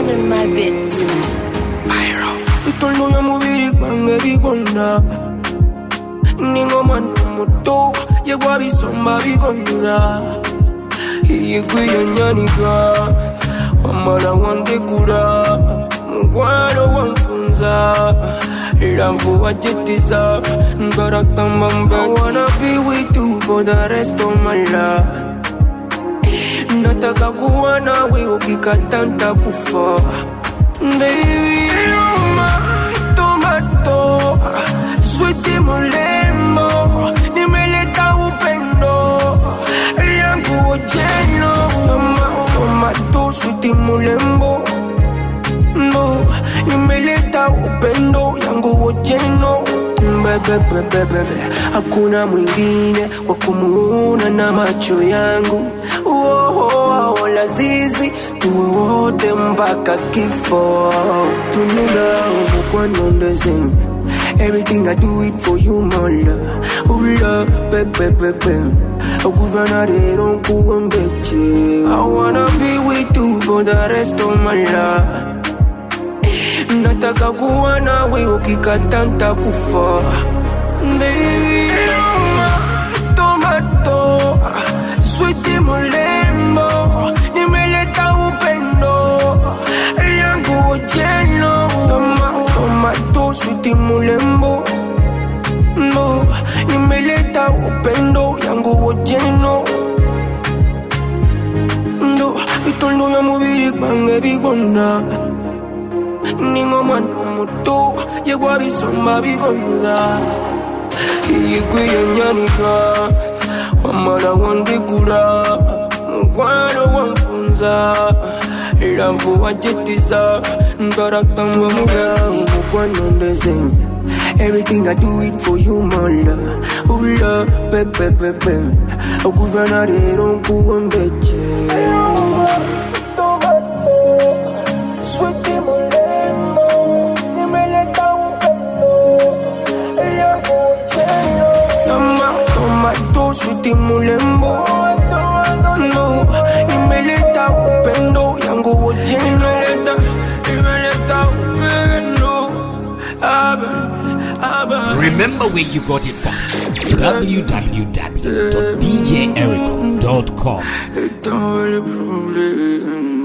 feeling my bit. Bitundu ya mubiri gwange bigonda ningomwana muto yegwa bisomba bigonza yegwiyanyanika wamala wandekula mukwano wanfunza era nvuba jettiza ngarakamba mbe I wanna be with you for the rest of my life nataka kuwa nawe ukikata ntakufa Baby, you're my tomato Sweetie mulembo Nimeleta upendo Yangu ojeno Mama, tomato Sweetie mulembo No, nimeleta upendo yangu ojeno Bebe, bebe, bebe Hakuna mwingine wa kumuona na macho yangu oh, oh, oh, lazizi tuwe wote mpaka kifo tunula umukwanondeze Everything I do it for you, my love. Oh, love, baby, baby. Okuvana rero nkuwembeche. I wanna be with you for the rest of my life. nataka kuwa nawe ukikata ntakufa Baby, you're my tomato switi mulembo nimeleta upendo yangu ojeno Toma- tomato switi mulembo no nimeleta upendo yangu ojeno ndo bitondo ya mubiri gwange bigonda ningomwana muto yegwa bisomba bigonza yegwiyanyanika wamala wandekula mukwano wanfunza era nvuba jettiza ngarakamba mugawo mukwanondeze Everything I do it for you, my love. Oh, love, baby, baby. Okuvana rero nkuwembeche. Sweetie mulembo, nimeleta upendo yangu ojeno. Mama, tomato, sweetie mulembo. No, nimeleta upendo yangu ojeno. Nimeleta, nimeleta upendo. Abe, abe. Remember where you got it from. www.djericho.com. It's all a problem.